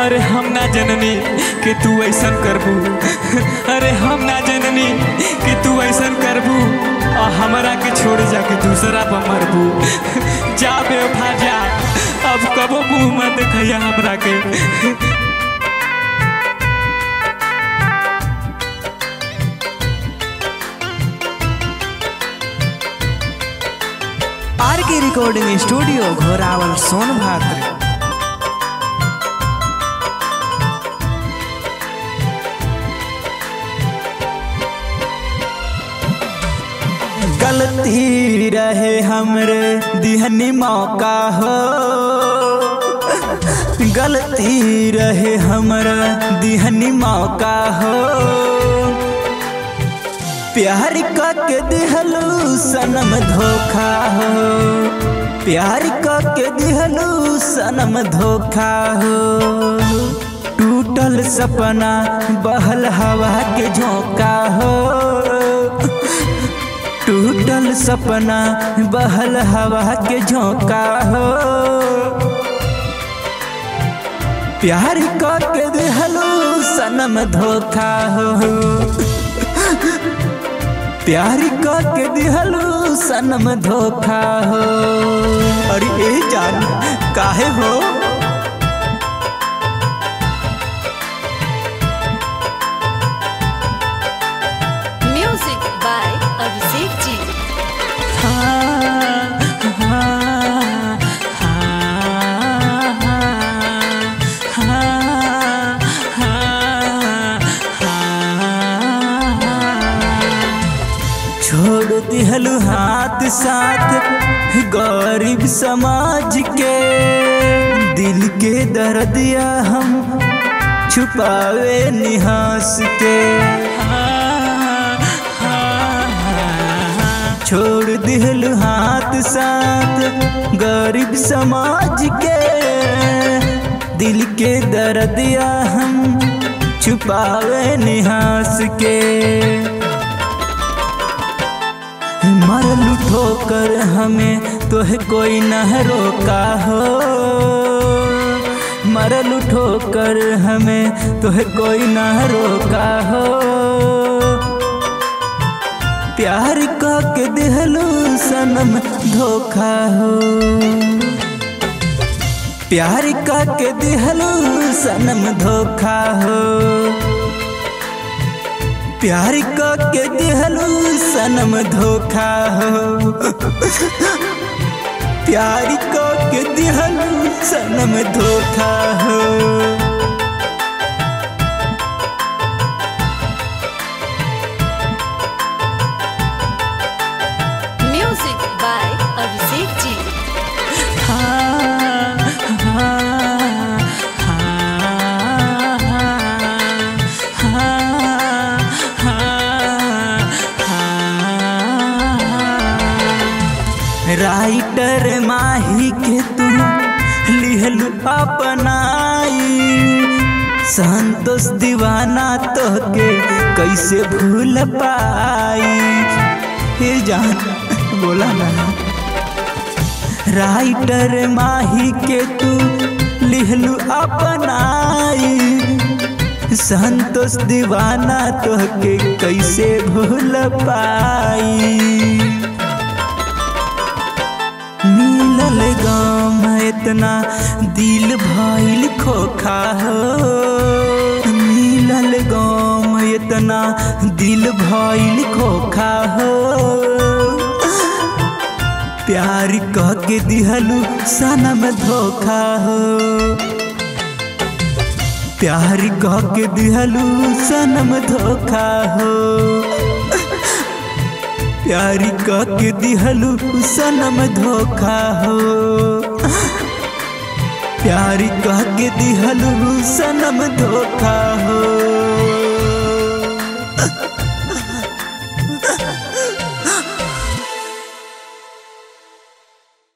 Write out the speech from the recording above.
अरे हम ना जननी कि तू ऐसन करबू अरे हम ना जननी कि तू ऐसन करबू और हमरा के छोड़ जाके दूसरा पर मरबू जा बेवफा जा अब कबो मुंह मत देखैया हमरा के आर के रिकॉर्डिंग स्टूडियो घोरावल सोनभद्र गलती रहे हमरे दिहनी मौका हो गलती रहे हमरा दिहनी मौका हो प्यार के दिहलू सनम धोखा हो प्यार के दिहलू सनम धोखा हो टूटल सपना बहल हवा के झोंका हो टूटल सपना बहल हवा के झोंका हो प्यार के दिहलू सनम धोखा हो प्यार के दिहलू सनम धोखा हो अरे ए जान काहे हो Music by Abhishek Ji. छोड़ दिहलू हाथ साथ गरीब समाज के दिल के दर्दिया हम छुपावे निहास के छोड़ दिहलू हाथ साथ गरीब समाज के दिल के दर्दिया हम छुपावे निहास के मरल ठोकर हमें तोहे कोई न रोका हो मरल ठोकर हमें तोहे कोई न रोका हो प्यार का के दिहलू सनम धोखा हो प्यार का के दिहलू सनम धोखा हो प्यार के दिहलू सनम धोखा हो प्यार के दिहलू सनम धोखा हो Music by Abhishek Ji. Writer Mahi के तू लिहलू अपनाई संतोष दीवाना तो के कैसे भूल पाई हे जान बोला ना राइटर माही के तू लिहलू अपनाई संतोष दीवाना तो के कैसे भूल पाई मिलल गाँव में इतना दिल भइल खोखा हो मिलल गाँव में इतना दिल भइल खोखा हो प्यार कह के दिहलू सनम धोखा हो प्यार कह के दिहलू सनम धोखा हो प्यार कह के दिहलू सनम धोखा हो प्यार कह के दिहलू सनम धोखा हो